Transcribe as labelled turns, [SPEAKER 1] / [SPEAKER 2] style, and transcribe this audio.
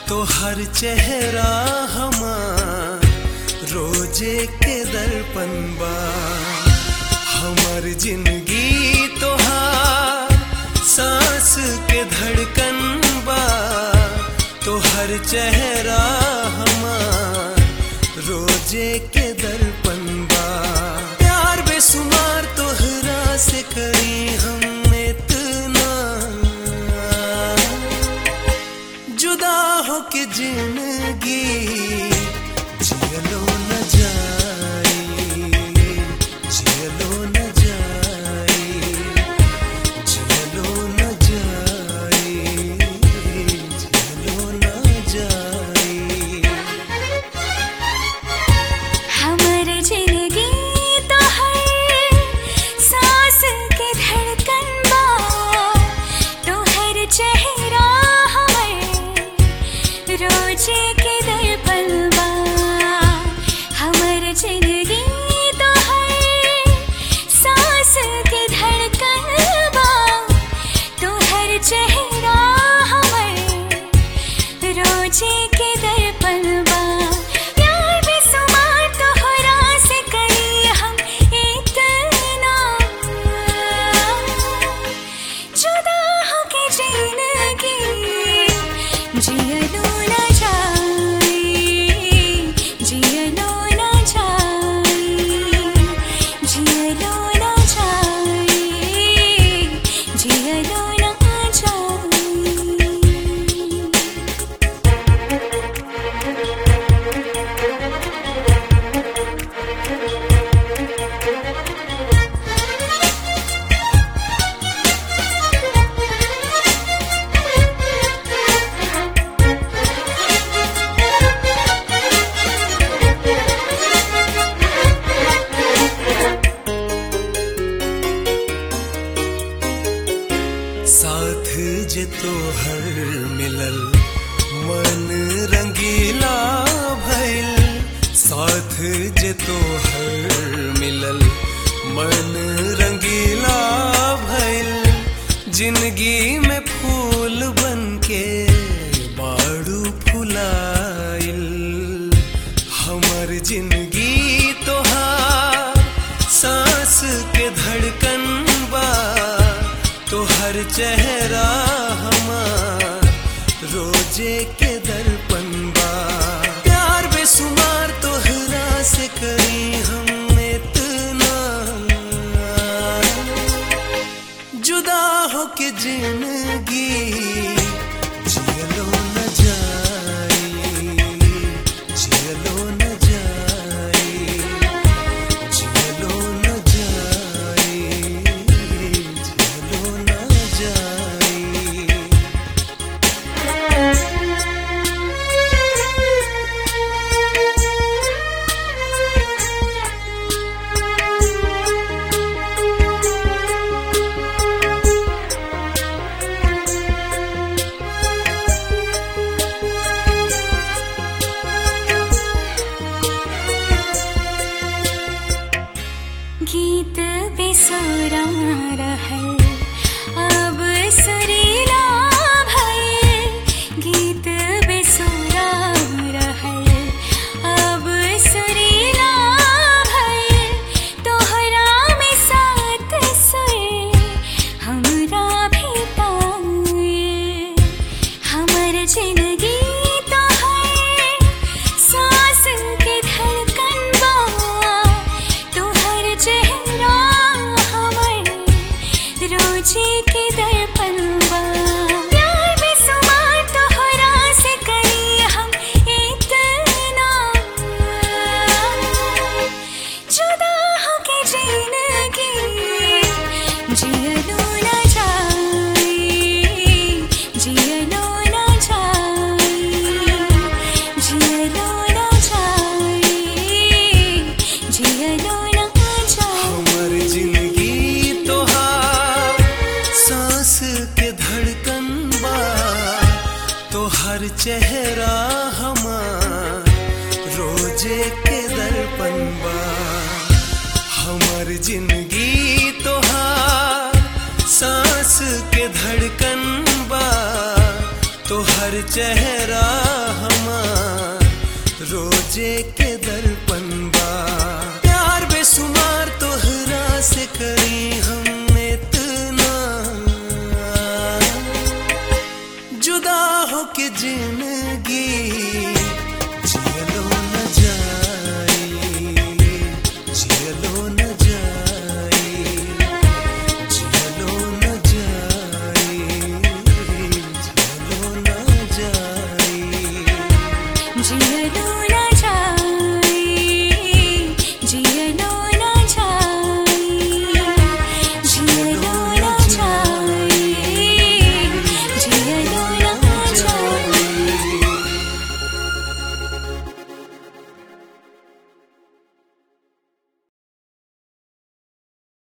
[SPEAKER 1] तो हर चेहरा हमार रोजे के दर्पण बा हमार जिंदगी तोहार सांस के धड़कन बा तो हर चेहरा हमार रोजे के दर्पण बा प्यार बेसुमार तोहरा से करी हम इतना जुदा हो के जिंदगी जियलो न जाए जियलो न जाए जियलो न जाए जियलो न जाए
[SPEAKER 2] हमर जिंदगी तो है सांस के धड़कन बा तो हर चेहरा हमर रोजे के दर्पण बा हमर जिंदगी तो है सांस के धड़कन बा तो हर चेहरा हमर रोजे के दर्पण बा प्यार बेसुमार तोहरा से करी हम इतना जुदा हो के जिंदगी जियलो न जाए जियलो न जाए जियलो न जाए जियलो न जाए
[SPEAKER 1] साथ जे तोहर मिलल मन रंगीला भइल साथ जे तोहर मिलल मन रंगीला भइल जिंदगी में फूल बनके बाड़ू फुलाइल हमर जिंदगी तोहार सांस के धड़कन बा तो हर चेहरा हमार रोजे के दर्पण बा प्यार बेसुमार तोहरा से करी हम इतना जुदा हो के जिंदगी जियलो न जाए जियलो न जाए जियलो न जाए जियलो न जाए
[SPEAKER 2] गीत बेसुरा रहल अब सुरीला भइल गीत बेसुरा रहल अब सुरीला भइल तोहरा में साथ सुर हमरा भी पाइल हमर जिंदगी तो है सांस के धड़कन बा तो हर चेहरा हमर रोजे के दर्पण बा प्यार बेसुमार तोहरा से करी हम इतना जुदा हो के जिंदगी जियलो न जाए जियलो न जाए जियलो न जाए जियलो न जाए
[SPEAKER 1] हमर जिंदगी तोहार सांस के धड़कन बा तोहर चेहरा हमार रोजे के दर्पण बा हमर जिंदगी तोहार सांस के धड़कन बा तो हर चेहरा हमार रोजे के दर्पण बा प्यार बेसुमार तोहरा से करी हम इतना जुदा हो के जिंदगी जियलो न जाई जियलो न जाई जियलो न जाई जियलो न जाई
[SPEAKER 2] जियलो